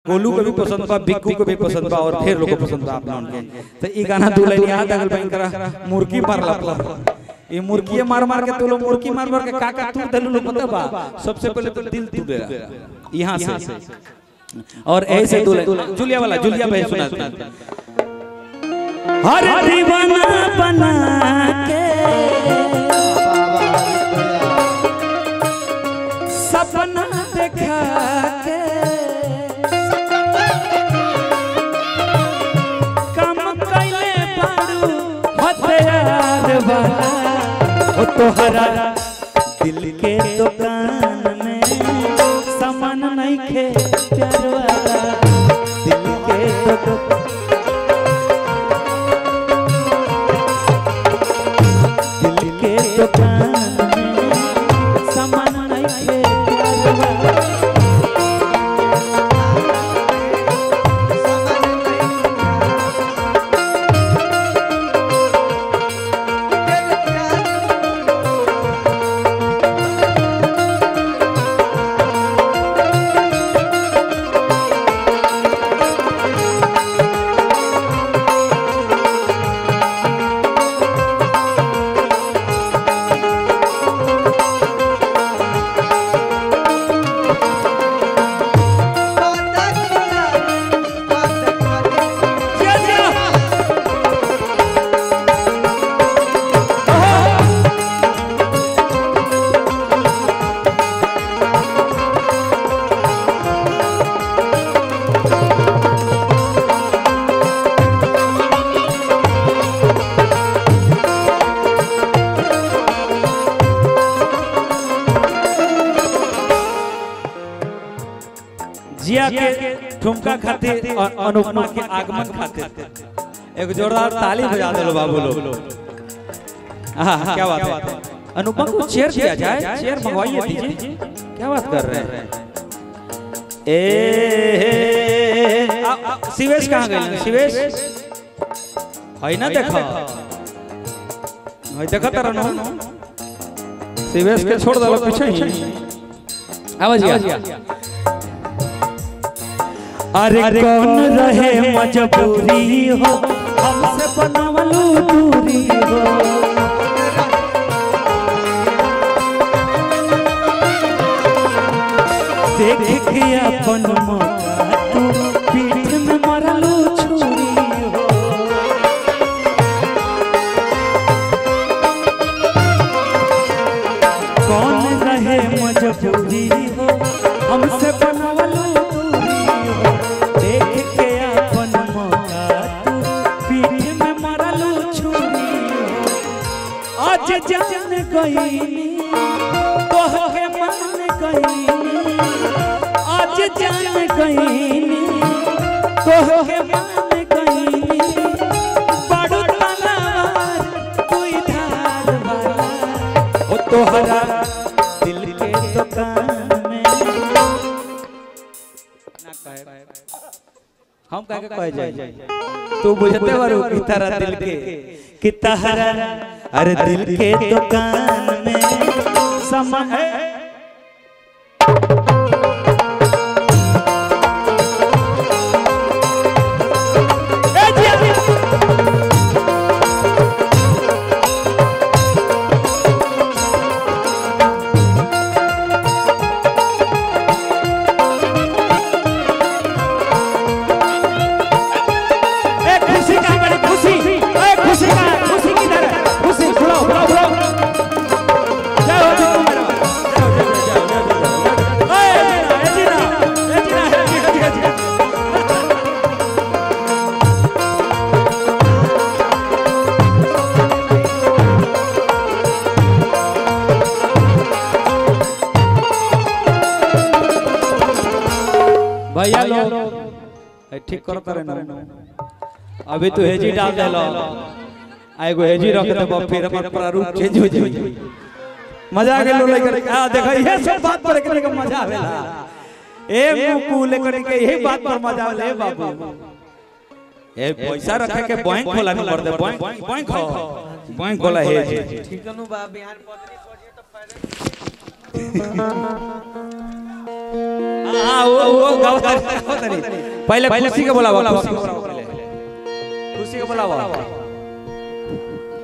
गोलू को भी पसंद बा बिक्कू को भी पसंद बा और ढेर लोग को पसंद बा अपना उनके तो ई गाना दू लाइन याद आगल बैंक करा मुर्गी मार ला ये मुर्गी मार मार के तू लोग मुर्गी मार मार के काका तू दलू लोग पता बा सबसे पहले तो दिल तू दे यहाँ से और ऐसे दो लाइन जूलिया वाला जूलिया भाई सुना सुना हर दीवाना बना के सपना देखा के कम कैले बारू हथियार वाला ओ तोहरा दिल के दुकान में सामान नहीं खे प्यार वाला दिल के दुकान दिल के दुकान में सामान नहीं खे प्यार वाला जिया, जिया। जिया के ठुमका खातिर और अनुपमा के आगमन खातिर एक जोरदार ताली बजा दो बाबू लोग हाँ क्या बात है अनुपमा को चेयर दिया जाए चेयर मंगवाइए दीजिए क्या बात कर रहे हैं ए आ, आ, शिवेश कहाँ गए शिवेश है ना देखा है देखा तारा ना शिवेश के छोड़ दलो पीछे ही आवाज अरे कौन रहे मजबूरी हो हमसे बनावलू दूरी हो देख के अपन मौका तू पीठ में मरलू छुरी हो कौन रहे मजबूरी हो हमसे बनावलू दूरी हो देख के अपन मौका तू पीठ में मरलू छुरी हो आज जान गई तोहके मान गई आज जान गई तोहके मान गई बड़ू तलवार कोई धार वाला ओ तोहरा दिल के दुकान में ना कहे हम कह के कह जाए तू बुझते बारू कि तारा दिल के कि तारा अरे दिल के दुकान में समान ए जी, जी। ए खुशी का बड़ी खुशी ए खुशी का खुशी किधर है खुशी बुलाओ बुलाओ बुलाओ जय हो जितू मेरा जय हो जय हो जय हो ए जीना ए जीना ए जीना ए जीना ए जीना भैया लोग ए, ठीक करो करे ना अभी तो हेजी डाल दे लो आएगो हेजी रख दे फिर हमर प्रारूप चेंज हो जाई मजा आ गेलो लेकर आ देखो ये सब बात पर करने का मजा आवेला ए मुकू लेकर के यही बात पर मजा आवेला ए बाबू ए पैसा रखे के बैंक खोला नहीं कर दे बैंक बैंक हो बैंक खोला है ठिकनु बा बिहान पत्नी पढ़िए तो पहले हां वो वो गावतारी पहले खुशी के बोलावा खुशी के बोलावा पहले खुशी के बोलावा